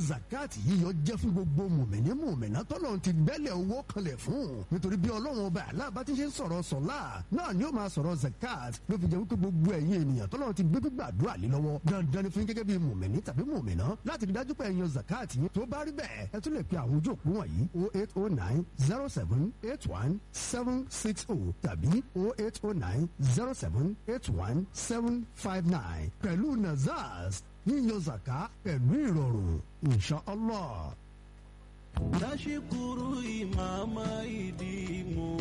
zakati yíyọ jẹ́ fún gbogbo mùmìnì mùmìnà tọ́lọ́run ti gbẹ́lẹ̀ owó kanlẹ̀ fún nítorí bí ọlọ́run ọba aláàbá ti ṣe ń sọ̀rọ̀ sọ̀lá náà ni ó máa sọ̀rọ̀ zakat ló fi jẹ́ wípé gbogbo ẹ̀yin ènìyàn tọ́lọ́run ti gbé gbàdúrà lé lọ́wọ́ dandan ni fún yín gẹ́gẹ́ bí mùmìnì tàbí mùmìnà láti rí dájú pé ẹ̀yin zakat yín tó bá rí bẹ́ẹ̀ ẹ tún lè pe àwọn ojú òpó wọ̀nyí o eight o nine zero seven eight one seven six o tàbí o eight o nine zero seven eight one seven five nine pẹ̀lú nazars yíyan zaka pẹ̀lú ìrọ̀rùn inshallah. Nashukuru imama idimu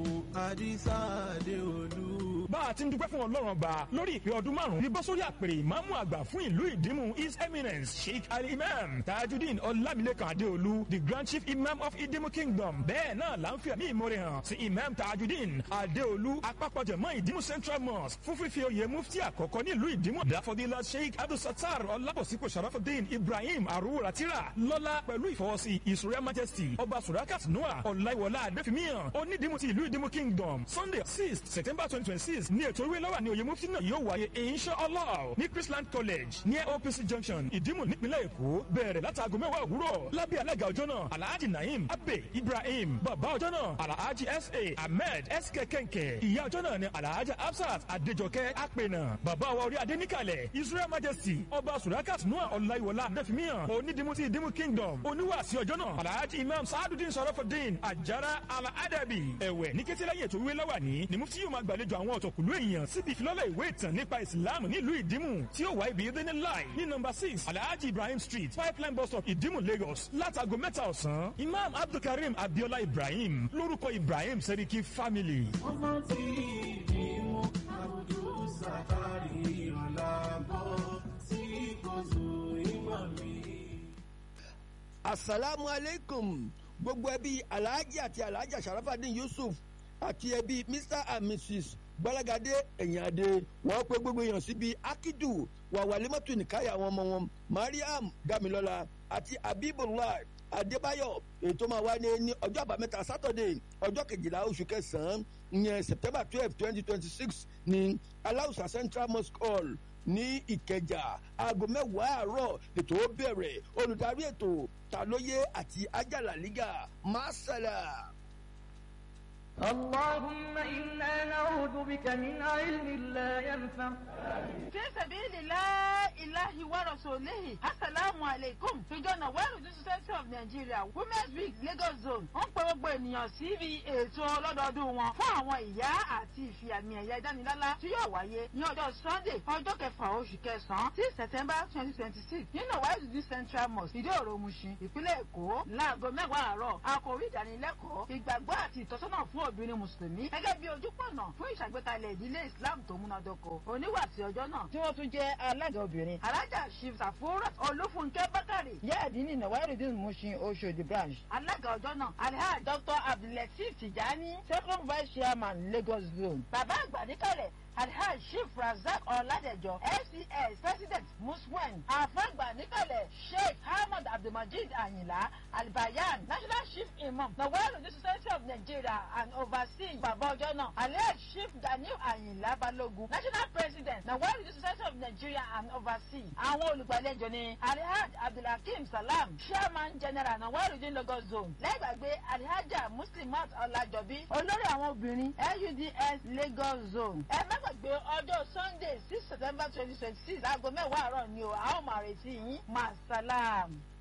Adisa Adeolu. bá a ti ń dúpẹ́ fún ọlọ́run ọba lórí ìpè ọdún márùn-ún ní bọ́sórí àpèrè ìmáàmù àgbà fún ìlú ìdímù his eminence sheikh ali imam tajudeen ọlámilékan adéolú the grand chief imam of ìdímù kingdom bẹ́ẹ̀ náà là ń fi ẹ̀mí ìmoore hàn sí imam tajudeen adéolú apapọ̀jẹ̀mọ́ ìdímù central mosque fún fífi oyè mufti àkọ́kọ́ ní ìlú ìdímù dafodila sheikh abdulsatar ọlábọ̀síkò sharafudeen ibrahim arúratira lọ́lá pẹ̀lú ìfọwọ́sí his royal majesty ọba surakat noah ọláìwọlá adéfimiyan onídìmú ti ìlú ìdímù kingdom sunday six september twenty twenty six ní ètò ìwé lọ́wọ́ ní oyè mufti náà yóò wáyé inshallah ní chrisland college ní opc junction ìdímù nípínlẹ̀ èkó bẹ̀rẹ̀ látàgò mẹ́wàá òwúrọ̀ lábẹ́ alága ọjọ́ náà alhaji naim abe ibrahim bàbá ọjọ́ náà alhaji sa ahmed sk kẹ̀kẹ́ ìyá ọjọ́ náà ni alhaji absat adéjọkẹ́ apẹ̀nà bàbá wa orí adé níkàlẹ̀ israel majesty ọba surakat noah ọláyíwọlá adéfimiyan onídìmú ti ìdímù kingdom oníwàásí ọjọ́ náà alhaji imam saadudin sọrọfọdin ajara aladabi ẹ̀wẹ̀ ní kété lẹ́yìn ètò ìwé lọ́wọ́ ní ni mufti yóò máa gbàlejò àwọn ọ̀tọ̀kùlú èèyàn síbi ìfilọ́lẹ̀ ìwé ìtàn nípa ìsìláàmù nílùú ìdímù tí ó wà ibi ìdíní láì ní nọmba six alhaji ibrahim street pipeline bus stop ìdímù lagos látago mẹ́ta ọ̀sán imam abdulkareem abiola ibrahim lórúkọ ibrahim seriki family. Ọmọ tí ìdìmú Abdul Sakari Ọ̀làbọ̀ tí kò zù ìmọ̀ mi. asalaamu aleykum gbogbo ẹbí alhaji àti alhaja sharafadin yusuf àti ẹbí mr and mrs gbọ́lágadé ẹ̀yìnadé wọ́n pé gbogbo èèyàn síbi akidu wàwálímọ́tò nìkáyà àwọn ọmọ wọn mariam damilọ́la àti abibullah adébáyọ̀ ètò máa wá ní ní ọjọ́ àbámẹ́ta sátọ̀dé ọjọ́ kejìlá oṣù kẹsàn-án ìyẹn september twelve twenty twenty six ní aláùsà central mosque hall ní ìkẹjà aago mẹ́wàá àárọ̀ ètò ó bẹ̀rẹ̀ olùdarí ètò tàlóyé àti ajálàlígà masala. اللهم إنا نعوذ بك من علم لا ينفع في سبيل لا إله ورسوله السلام عليكم ìjọ nàwẹ́rù ní society of nigeria women's week lagos zone ń pe gbogbo ènìyàn síbi ètò ọlọ́dọọdún wọn fún àwọn ìyá àti ìfìàmì ẹ̀yà ìdánilálá tí yóò wáyé ní ọjọ́ sunday ọjọ́ kẹfà oṣù kẹsàn-án sí september twenty twenty six ní nàwẹ́rù ní central mosque ìdí òro mushin ìpínlẹ̀ èkó láago mẹ́wàá àárọ̀ àkòrí ìdánilẹ́kọ̀ọ́ ìgbàgbọ́ àti ìtọ́sọ́nà fún obìnrin mùsùlùmí gẹ́gẹ́ bí ojúpọ̀nà fún ìṣàgbékalẹ̀ ìdílé islam tó múnádóko oníwàsí ọjọ́ náà tí wọ́n tún jẹ́ alága obìnrin alájà shiv safurat olúfúnkẹ́ bákàrè yẹ́ẹ̀dínní nàwárìdín mushin oṣòdì branch alága ọjọ́ náà alhaji dr abdulateef tijani second vice chairman lagos zone bàbá àgbà níkàlẹ̀ alhaji chief razak ọ̀làdẹ̀jọ fcs president muswen àfàgbà níkàlẹ̀ sheikh ahmed abdulmajid ayinla albayan national chief imam nawairu ní society of nigeria and overseas bàbá ọjọ́ náà alhaji chief daniel ayinla balogun national president nawairu ní society of nigeria and overseas àwọn olùgbàlejò ní alhaji abdulhakeem salam chairman general nawairu ní lagos zone lẹ́gbàgbé alhaja muslimat ọ̀làjọbí olórí àwọn obìnrin luds lagos zone ẹ má gbàgbé ọjọ́ sunday six september twenty twenty six aago mẹ́wàá àárọ̀ ni o a ó máa retí yín masalam.